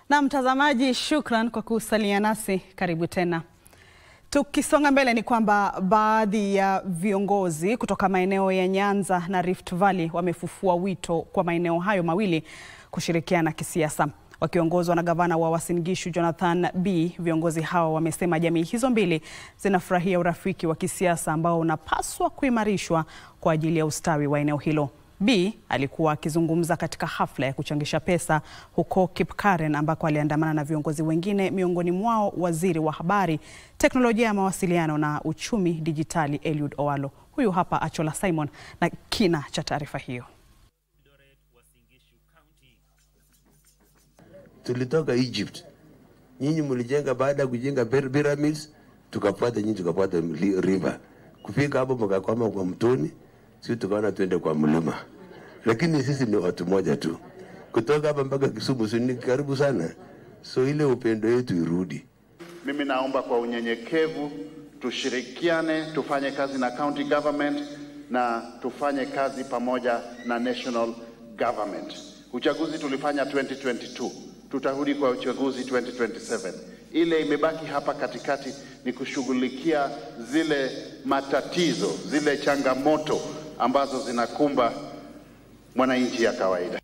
Na mtazamaji, shukran kwa kusalia nasi. Karibu tena. Tukisonga mbele ni kwamba baadhi ya viongozi kutoka maeneo ya Nyanza na Rift Valley wamefufua wito kwa maeneo hayo mawili kushirikiana kisiasa. Wakiongozwa na gavana wa Uasin Gishu Jonathan B, viongozi hao wamesema jamii hizo mbili zinafurahia urafiki wa kisiasa ambao unapaswa kuimarishwa kwa ajili ya ustawi wa eneo hilo. B alikuwa akizungumza katika hafla ya kuchangisha pesa huko Kipkaren ambako aliandamana na viongozi wengine, miongoni mwao waziri wa habari, teknolojia ya mawasiliano na uchumi dijitali Eliud Owalo. Huyu hapa Achola Simon na kina cha taarifa hiyo. Tulitoka Egypt, nyinyi mlijenga baada ya kujenga pyramids, tukafuata nyinyi, tukafuata river kufika hapo, mkakwama kwa mtoni, sisi tukaona tuende kwa mlima, lakini sisi ni watu moja tu, kutoka hapa mpaka Kisumu si ni karibu sana, so ile upendo yetu irudi. Mimi naomba kwa unyenyekevu tushirikiane, tufanye kazi na county government na tufanye kazi pamoja na national government. Uchaguzi tulifanya 2022 tutarudi kwa uchaguzi 2027. Ile imebaki hapa katikati ni kushughulikia zile matatizo, zile changamoto ambazo zinakumba mwananchi ya kawaida.